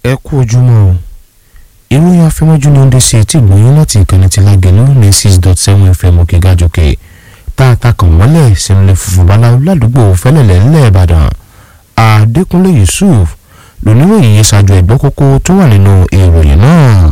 ẹ kú ojúmọ́ o ìròyìn afẹ́mọ́jú ni ó ń dé sí etí ìgbóyún láti ìkànnì ti lágẹ̀lú ní six dot seven fm òkè gàjòkè tá a ta kàn mọ́lẹ̀ sínú funfun báláwo ládùúgbò fẹ́lẹ̀lẹ̀ ńlẹ̀ ìbàdàn adékúnlé yusuf lóníròyìn yìí ṣáájú ẹ̀gbọ́n kókó tó wà nínú ìròyìn náà.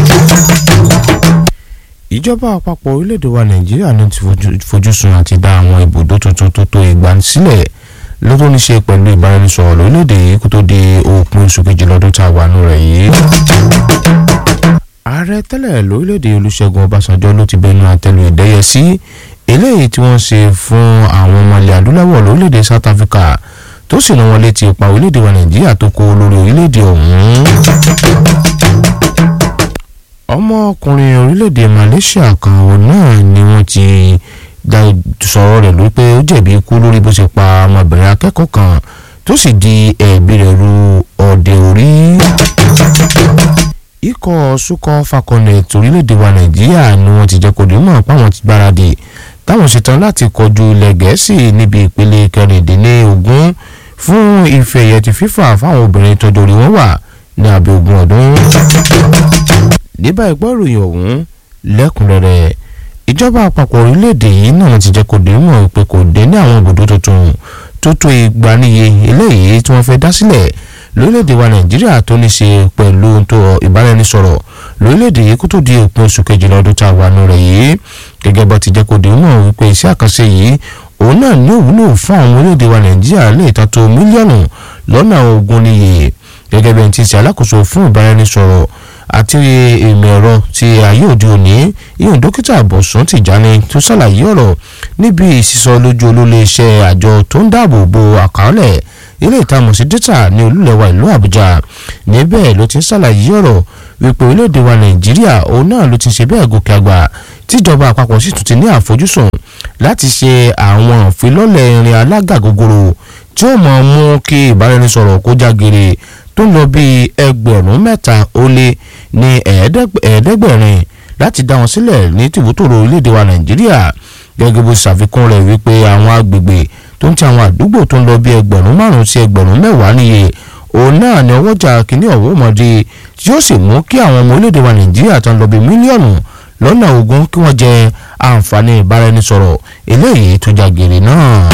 ìjọba àpapọ̀ orílẹ̀-èdè wa nàìjíríà ní ti fojúsùn àti dá àwọn ibùdó tuntun tó tó igba sílẹ̀ lọ́tọ́ ní ṣe pẹ̀lú ìbáraẹnisọ̀rọ̀ lórílẹ̀‐èdè yìí kó tó di òpin oṣù kejì lọ́dún tá a wà nù rẹ̀ yìí. ààrẹ tẹ́lẹ̀ lórílẹ̀‐èdè olùṣègùn ọbásanjọ́ ló ti bẹnu àtẹ́lu ìdẹ́yẹsí eléyìí tí wọ́n ṣe fún àwọn ọmọ ilẹ̀ adúláwọ̀ lórílẹ̀‐èdè south africa tó sì rán wọn létí ipa orílẹ̀‐èdè wa nàìjíríà tó kó lórí orílẹ̀‐èdè ọ̀hún. ọmọkùnrin orílẹ̀‐èdè malaysia kan náà ni wọ́n ti da sọ̀rọ̀ rẹ̀ lórí pé ó jẹ̀bi ikú lórí bó ṣe pa ọmọbìnrin akẹ́kọ̀ọ́ kan tó sì di ẹ̀bi rẹ̀ ru ọ̀dẹ orí. ikọ̀ sukọ̀ falconet orílẹ̀-èdè wa nàìjíríà ni wọ́n ti jẹ́ kó dé mọ̀ páwọn ti gbáradì táwọn ṣetán láti kọjú ilẹ̀ gẹ̀ẹ́sì níbi ìpele kẹrìndínlógún fún ife ẹ̀yẹ ti fífà fáwọn obìnrin tọjọ́ orí wọn wà ní abẹ́ ogún ọdún. níbà ìgbọ́ ìròyìn ọ̀hún lẹ́kùnrẹ́rẹ́ ìjọba àpapọ̀ orílẹ̀-èdè yìí náà ti jẹ́ kó dé mọ̀ pé kò dé ní àwọn ibùdó tuntun tó tó igba níye eléyìí tí wọ́n fẹ́ dá sílẹ̀ lórílẹ̀-èdè wa nàìjíríà tó ní ṣe pẹ̀lú tó ìbáraẹnisọ̀rọ̀ lórílẹ̀-èdè yìí kó tó di òpin oṣù kejìlá ọdún tá a wà nù rẹ̀ yìí gẹ́gẹ́ bá ti jẹ́ kó dé mọ̀ wípé iṣẹ́ àkànṣe yìí òun náà ní òwúlò fún àwọn orílẹ̀-èdè wa nàìjíríà lè ta tó mílíọ̀nù lọ́nà ogún níye gẹ́gẹ́ bí ẹni tí ń ṣe alákòóso fún ìbáraẹnisọ̀rọ̀ àti ìmọ̀ ẹ̀rọ ti ayé òde òní ìhùn dókítà bọ̀sùn tìjàni tó ṣàlàyé ọ̀rọ̀ níbi ìsísọ lójú olólè iṣẹ́ àjọ tó ń dáàbò bo àkàọ́lẹ̀ ilé ìtamọ̀ sí dátà ní olúlẹ̀wà ìlú àbújá níbẹ̀ ló ti ń ṣàlàyé ọ̀rọ̀ wípé orílẹ̀-èdè wa nàìjíríà òun náà ló ti ṣe bẹ́ẹ̀ gòkè àgbà tíjọba àpapọ̀ sì tún ti ní àfojúsùn láti ṣe àwọn ìfilọ́lẹ̀ irin alágàgogoro tí ó mọ̀ mú kí ìbáraẹnisọ̀rọ̀ kó jágere tó ń lọ bíi ẹgbẹ̀rún mẹ́ta ó lé ní ẹ̀ẹ́dẹ́gbẹ̀rin láti dá wọn sílẹ̀ ní tìbútòrò orílẹ̀-èdè wa nàìjíríà gẹ́gẹ́ bó ṣàfikún rẹ̀ wípé àwọn agbègbè tó ń ti àwọn àdúgbò tó ń lọ bíi ẹgbẹ̀rún márùn-ún sí ẹgbẹ̀rún mẹ́wàá níye òun náà ni ọwọ́jà kìíní ọ̀wọ́ ọmọdé tí ó sì mú kí àwọn ọmọ orílẹ̀-èdè wa nàìjíríà tó ń lọ bíi mílíọ̀nù lọ́nà ogún kí wọ́n jẹ àǹfààní ìbáraẹnisọ̀rọ̀ eléyìí tó jágere náà.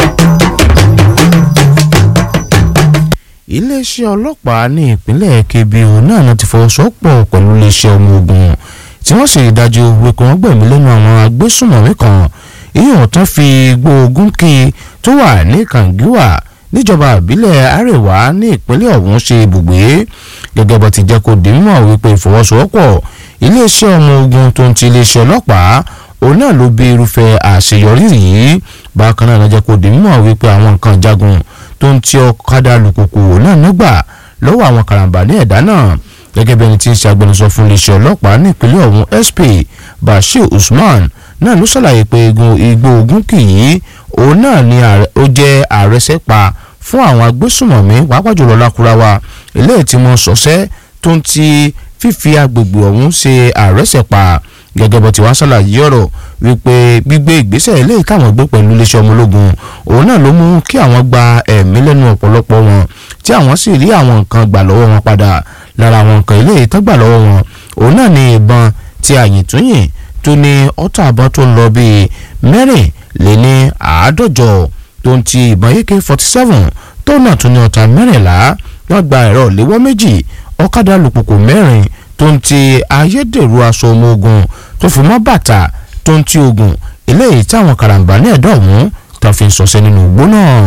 iléeṣẹ́ ọlọ́pàá ní ìpínlẹ̀ kebbi òun náà ti fọwọ́sowọ́pọ̀ pẹ̀lú iléeṣẹ́ ọmọ ogun tí wọ́n sì dájú wípé wọ́n gbẹ̀mí lẹ́nu àwọn agbésùnmọ̀mí kan ìyẹn tán fi gbóògùn kí tó wà ní kàǹgíwà níjọba ìbílẹ̀ àríwá ní ìpínlẹ̀ ọ̀hún ṣe ibùgbé gẹ́gẹ́ bó ti jẹ́ kó di mímọ̀ wípé ìfọwọ́sowọ́pọ̀ iléeṣẹ́ ọmọ ogun tó ń ti iléeṣẹ́ ọlọ́pàá òun náà ló bí irúfẹ́ àṣeyọrí yìí bákan náà lọ́jọ́ kó di mímọ̀ wípé àwọn nǹkan jagun tó ń tí ọ̀kadà lùkùkù náà nígbà lọ́wọ́ àwọn karambà ní ẹ̀dá náà gẹ́gẹ́ bí ẹni tí ń ṣe agbẹnusọ fún iléeṣẹ́ ọlọ́pàá nípínlẹ̀ ọ̀hún sp bashir usman náà ló ṣàlàyé pé igbó ogun kì í òun náà ni ó jẹ́ àrẹsẹ́pa fún àwọn agbésùmọ̀mí pàápàá jùlọ lákùráwa eléyìí tí wọ́n sọ̀sẹ́ tó ń ti fífi agbègbè ọ̀hún ṣe àrẹsẹ̀pa gẹ́gẹ́ bó ti wá ṣàlàyé ọ̀rọ̀ wípé gbígbé ìgbésẹ̀ eléyìí táwọn gbé pẹ̀lú iléeṣẹ́ ọmọ ológun òun náà ló mú kí àwọn gba ẹ̀mí lẹ́nu ọ̀pọ̀lọpọ̀ wọn tí àwọn sì rí àwọn nǹkan gbà lọ́wọ́ wọn padà lára àwọn nǹkan eléyìí tó gbà lọ́wọ́ wọn òun náà ní ìbọn tí àyìntúnyìn tó ní ọ̀tọ̀ àbọ̀ tó ń lọ bíi mẹ́rin lé ní àádọ́jọ tó ń ti ìbọn ak forty seven tó náà tún ní ọ̀tá mẹ́rìnlá wọ́n gba ẹ̀rọ léwọ́ méjì ọ̀kadà lùpùpù mẹ́rin tó ń ti ayédèrú aṣọ ọmọ ogun tó fi mọ́ bàtà tó ń ti ogun eléyìí táwọn karambà ní ẹ̀dọ́ ọ̀hún tó fi ń sọ̀sẹ́ nínú igbó náà.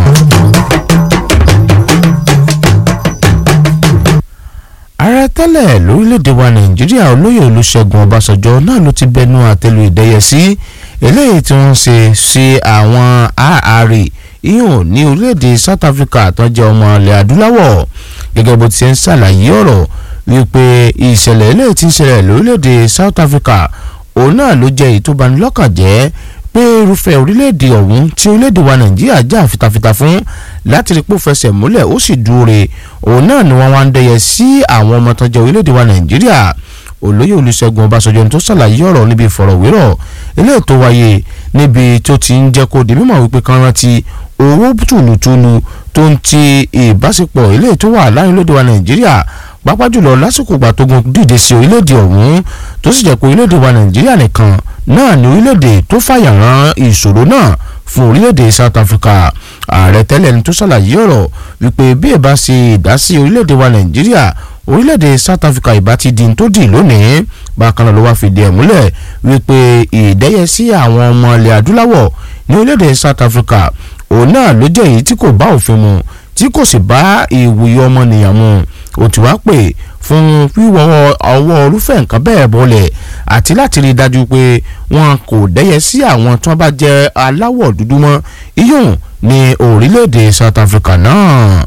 ààrẹ tẹ́lẹ̀ lórílẹ̀‐èdè wa nàìjíríà olóyè olùṣègùn ọbásanjọ́ náà ló ti bẹnu àtẹ́lu ìdẹ́yẹsí eléyìí tí wọ́n ṣe sí àwọn ààrẹ ìhùn ní orílẹ̀‐èdè south africa tó jẹ́ ọmọ ilẹ̀ adúláwọ̀ gẹ́gẹ́ bó ti ṣe ń ṣàlàyé ọ̀rọ̀ wípé ìṣẹ̀lẹ̀ eléyìí tí ń ṣẹlẹ̀ lórílẹ̀‐èdè south africa òun náà ló jẹ́ èyí tó bani lọ́kàn jẹ́ pé irúfẹ́ orílẹ̀‐èdè ọ̀hún tí orílẹ̀‐èdè wa nàìjíríà jà fitafita fún láti rí pò fẹsẹ̀ múlẹ̀ ó sì dúre òun náà ni wọ́n wá ń dẹyẹ sí àwọn ọmọ tó jẹ́ orílẹ̀‐èdè wa nàìjíríà olóyè olùṣègùn ọbásanjọ́ ní tó ṣàlàyé ọ̀rọ̀ níbi ìfọ̀rọ̀wérọ̀ eléyìí tó wáyé níbi tó ti ń jẹ́ kó di mímọ̀ wípé kan rántí owó tùlùtùlù tó ń ti ìbáṣepọ̀ eléyìí tó wà láàrin lóde wa nàìjíríà pápá jùlọ lásìkò ìgbà tógun dìde sí orílẹ̀-èdè ọ̀hún tó sì jẹ́ pé orílẹ̀-èdè wa nàìjíríà nìkan náà ní orílẹ̀-èdè tó fàyà rán ìṣòro náà fún orílẹ̀-èdè South Africa ààrẹ tẹ́lẹ̀ ní tó ṣàlàyé ọ̀rọ̀ wípé bí ẹ bá ṣe ìdásí orílẹ̀-èdè wa nàìjíríà orílẹ̀-èdè South Africa ìbá ti di tó dì lónìí bákan náà ló wá fìdí ẹ̀ múlẹ̀ wípé ìdẹ́yẹsí àwọn ọmọ ilẹ̀ adúláwọ̀ ní orílẹ̀-èdè South Africa òun náà ló jẹ́ èyí tí kò bá òfin mu tí kò sì bá ìwòye ọmọnìyàn mu ó ti wá pè fún wíwọ́ ọwọ́ orúfẹ́ nǹkan bẹ́ẹ̀ bọ́lẹ̀ àti láti rí i dájú pé wọn kò dẹ́yẹ sí àwọn tí wọ́n bá jẹ́ aláwọ̀ dúdú mọ́ iyùn ní orílẹ̀-èdè South Africa náà.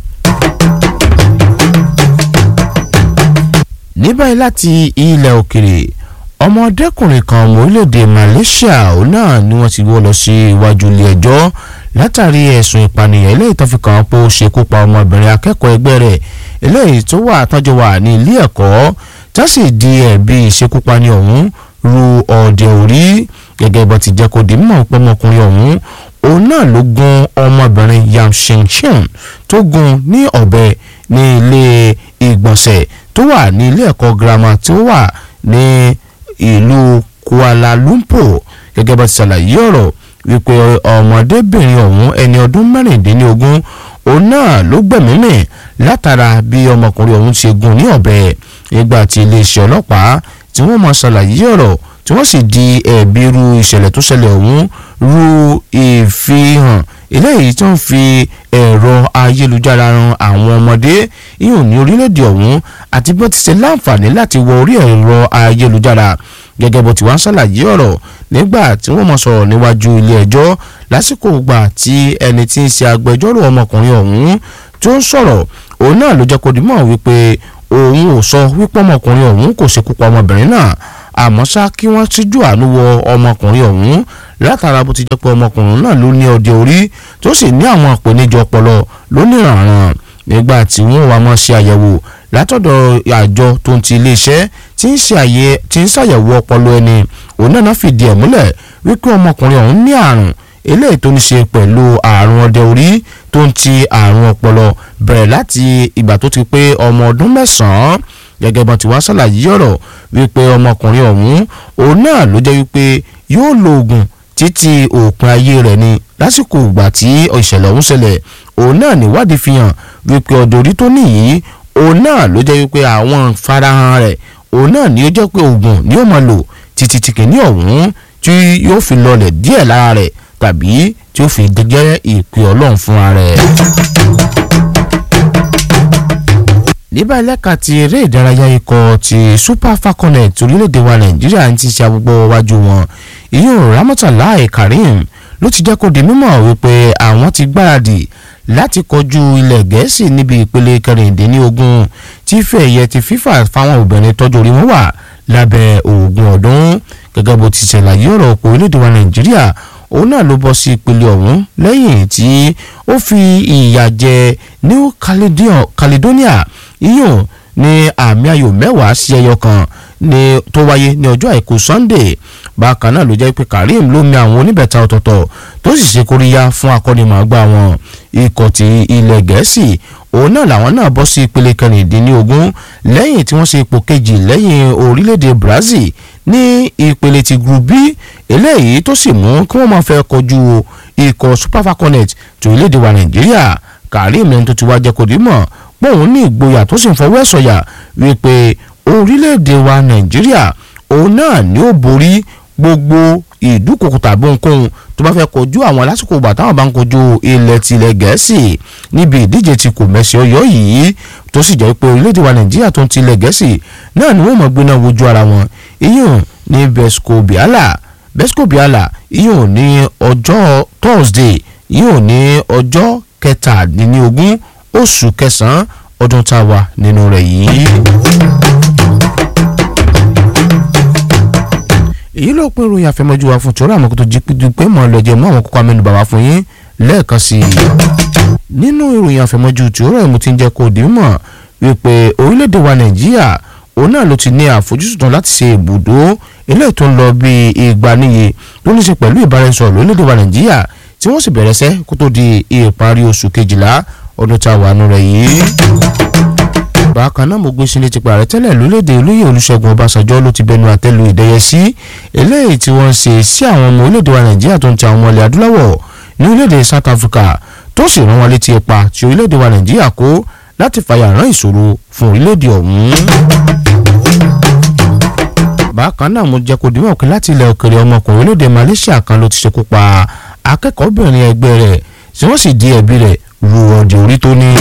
ní báyìí láti ilẹ̀ òkèrè ọmọdékùnrin kan ọmọ orílẹ̀-èdè Malaysia òun náà ni wọ́n ti wọ́ lọ sí iwájú ilé ẹjọ́ látàrí ẹ̀sùn ìpànìyàn eléyìí tó fi kàn án pé ó ṣekú pa ọmọbìnrin akẹ́kọ̀ọ́ ẹgbẹ́ rẹ̀ eléyìí tó wà tọ́jú wà ní ilé ẹ̀kọ́ tó sì di ẹ̀bi ìṣekúpani ọ̀hún ru ọ̀dẹ̀ orí gẹ́gẹ́ bó ti jẹ́ kó di mímọ̀ pé ọmọkùnrin ọ̀hún òun náà ló gún ọmọbìnrin Yam Shinchin tó gún ní ọ̀bẹ ní ilé ìgbọ̀nsẹ̀ tó wà ní ilé ẹ̀kọ́ girama tó wà ní ìlú Kuala Lumpur gẹ́gẹ́ bá ti ṣàlàyé ọ̀rọ̀ wípé ọmọdébìnrin ọ̀hún ẹni ọdún mẹ́rìndínlógún òun náà ló gbẹ̀mí mì látara bí ọmọkùnrin ọ̀hún ṣe gún ní ọ̀bẹ nígbà tí iléeṣẹ́ ọlọ́pàá tí wọ́n máa ṣàlàyé ọ̀rọ̀ tí wọ́n sì di ẹ̀bi irú ìṣẹ̀lẹ̀ tó ṣẹlẹ̀ ọ̀hún ru ìfihàn eléyìí tó ń fi ẹ̀rọ ayélujára ran àwọn ọmọdé ìhùn ní orílẹ̀-èdè ọ̀hún àti bó ti ṣe láǹfààní láti wọ orí ẹ̀rọ ayélujára gẹ́gẹ́ bó ti wá ń ṣàlàyé ọ̀rọ̀ nígbà tí wọ́n mọ̀ sọ̀rọ̀ níwájú ilé ẹjọ́ lásìkò gbà tí ẹni tí ń ṣe agbẹjọ́rò ọmọkùnrin ọ̀hún tó ń sọ̀rọ̀ òun náà ló jẹ́ kó dimọ̀ wípé òun ò sọ wípé ọmọkùnrin ọ̀hún kò ṣekú pa ọmọbìnrin náà àmọ́ ṣá kí wọ́n ṣíjú àánú wọ ọmọkùnrin ọ̀hún látara bó ti jẹ́ pé ọmọkùnrin náà ló ní ọdẹ orí tó sì ní àwọn àpèníjọ ọpọlọ lóníranran nígbà tí wọ́n wá mọ́ ṣe àyẹ̀wò látọ̀dọ̀ àjọ tó ń ti iléeṣẹ́ tí ń ṣàyẹ̀wò ọpọlọ ẹni òun náà fìdí ẹ̀ múlẹ̀ wípé ọmọkùnrin ọ̀hún ní àrùn eléyìí tó ní ṣe pẹ̀lú àrùn ọdẹ orí tó ń ti àrùn ọpọlọ bẹ̀rẹ̀ láti ìgbà tó ti pé ọmọ ọdún mẹ́sàn-án gẹ́gẹ́ bá ti wá ṣàlàyé ọ̀rọ̀ wípé ọmọkùnrin ọ̀hún òun náà ló jẹ́ wípé yóò lo oògùn títí òpin ayé rẹ̀ ni lásìkò ìgbà tí ìṣẹ̀lẹ̀ ọ̀hún ṣẹlẹ̀ òun náà níwádìí fi hàn wípé ọdẹ orí tó níyìí òun náà ló jẹ́ wípé àwọn farahàn rẹ̀ òun náà ni ó jẹ́ pé oògùn ni ó máa lò títí tí kìíní ọ̀hún tí yóò fi lọlẹ̀ díẹ̀ lára rẹ̀ tàbí tí ó fi jẹ́ ìpè ọlọ́run fúnra rẹ̀. níbà ẹlẹ́ka ti eré ìdárayá ikọ̀ ti super falconet orílẹ̀-èdè wa nàìjíríà ń ti ṣe agbègbè wájú wọn ìyún ramọ́tàláì karim ló ti jẹ́ kó di mímọ̀ wípé àwọn ti gbáradì láti kọjú ilẹ̀ gẹ̀ẹ́sì níbi ìpele kẹrìndínlógún tí fẹ̀yẹ ti fífà fáwọn obìnrin tọ́jú orí wọn wà lábẹ́ ogún ọdún gẹ́gẹ́ bó ti ṣàlàyé ọ̀rọ̀ òpó orílẹ̀-èdè wa nàìjíríà òun náà ló bọ́ sí ìpele ọ̀hún lẹ́yìn tí ó fi ìyà jẹ New Caledonia iyùn ní àmì ayò mẹ́wàá sí ẹyọ kan ní tó wáyé ní ọjọ́ àìkú Sunday bákan náà ló jẹ́ pé Karim ló mi àwọn oníbẹ̀ta ọ̀tọ̀ọ̀tọ̀ tó sì ṣe kóríyá fún akọ́nimọ̀ọ́gbá wọn ikọ̀ ti ilẹ̀ gẹ̀ẹ́sì òun náà làwọn náà bọ́ sí ìpele kẹrìndínlógún lẹ́yìn tí wọ́n ṣe ipò kejì lẹ́yìn orílẹ̀-èdè Brazil ní ìpele ti group B eléyìí tó sì mú kí wọ́n máa fẹ́ kojú ikọ̀ Super Falconet tó orílẹ̀-èdè wa Nàìjíríà Karim lẹ́ni tó ti wá jẹ́ kó dì mọ̀ pé òun ní ìgboyà tó sì ń fọwọ́ ẹ̀ sọ̀yà wípé orílẹ̀-èdè wa Nàìjíríà òun náà ni ó borí gbogbo ìdúkokò tàbí ohunkóhun tó bá fẹ́ kojú àwọn lásìkò ìgbà táwọn bá ń kojú ilẹ̀ tilẹ̀ gẹ̀ẹ́sì níbi ìdíje tí kò mẹ́sì ọyọ́ yìí tó sì jẹ́ pé orílẹ̀-èdè wa nàìjíríà tó ń tilẹ̀ gẹ̀ẹ́sì náà ni wọ́n mọ̀ gbéná wojú ara wọn iyùn ní besco biala besco biala iyùn ní ọjọ́ thursday iyùn ní ọjọ́ kẹtàdínlógún oṣù kẹsàn-án ọdún tá a wà nínú rẹ̀ yìí. èyí ló pín ìròyìn àfẹmọ́jú wa fún tòrọ àmọ́ kó tó jí pé mọ́ lọ́jọ́ mọ́ àwọn kókó amẹ́nubà wá fún yín lẹ́ẹ̀kan sí i. nínú ìròyìn àfẹmọ́jú tòrọ ẹ̀ mo ti ń jẹ́ kó dì í mọ̀ wípé orílẹ̀-èdè wa nàìjíríà òun náà ló ti ní àfojúsùn tán láti ṣe ibùdó eléyìí tó ń lọ bí igba níye tó ní ṣe pẹ̀lú ìbáraẹnisọ̀rọ̀ lórílẹ̀-èdè wa nàìjíríà tí wọ́n sì bẹ̀rẹ̀ sẹ́ kó tó di ìparí oṣù kejìlá ọdún tá a wà nù rẹ̀ yìí. bákan náà mo gbé sílé ti pààrẹ tẹ́lẹ̀ lórílẹ̀‐èdè olóyè olùṣègùn ọbásanjọ́ ló ti bẹnu àtẹ́lu ìdẹ́yẹsí eléyìí tí wọ́n ń ṣe sí àwọn ọmọ orílẹ̀‐èdè wa nàìjíríà tó ń ti àwọn ọmọ ilẹ̀ adúláwọ̀ ní orílẹ̀‐èdè south africa tó sì rán wọn létí ipa tí orílẹ̀‐èdè wa nàìjíríà kó láti fàyà rán ìṣòro fún orílẹ̀‐èdè ọ̀hún. bákan náà mo jẹ́ kó dìímọ̀ pé láti ilẹ̀ òkèrè ọmọkùnrin orílẹ̀‐èdè malaysia kan ló ti ṣekú pa akẹ́kọ̀ọ́bìnrin ẹgbẹ́ rẹ̀ tí wọ́n sì di ẹ̀bi rẹ̀ ru ọ̀dẹ̀ orí tó ní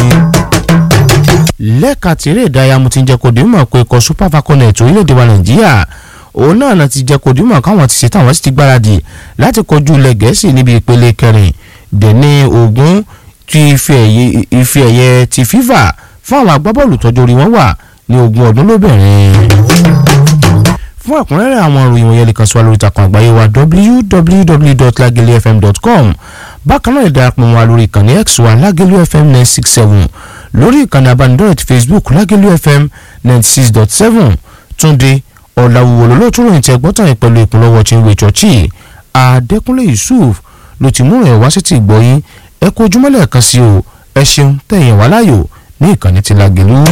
lẹ́ka tìrẹ ìdárayá mo ti ń jẹ́ kó dìímọ̀ pé ikọ̀ super falconet orílẹ̀-èdè wa nàìjíríà òun náà náà ti jẹ́ kó dìímọ̀ káwọn ti ṣetán àwọn sì ti gbáradì láti kojú ilẹ̀ gẹ̀ẹ́sì níbi ìpele kẹrin dẹ̀ní ogun ti ife ẹ̀yẹ ti fifa fún àwọn agbábọ́ọ̀lù tọ́jú orí wọn wà ní ogún ọdún lóbìnrin fún ẹ̀kúnrẹ́rẹ́ àwọn ìròyìn wọ̀nyẹn lè kàn sí wa lórí ìtàkùn àgbáyé wa www.lagelefm.com bákan náà ìdarapọ̀ wa lórí ìkànnì x wa lagelu fm nine six seven lórí ìkànnì abánidọ́rẹ̀ ti facebook lagelu fm ninety six dot seven túnde ọ̀làwùwò lọ́lọ́tún ròyìn tẹ gbọ́tàn yìí pẹ̀lú ìpínlọ́wọ́ tí ń wé chọ́ọ̀chì adẹ́kúnlé yusuf ló ti mú ẹ̀ wá sí ti gbọ́ yín ẹ kó ojúmọ́lẹ̀ kan sí o ẹ ṣeun tẹ̀yìn wá láyò ní ìkànnì ti lagelu.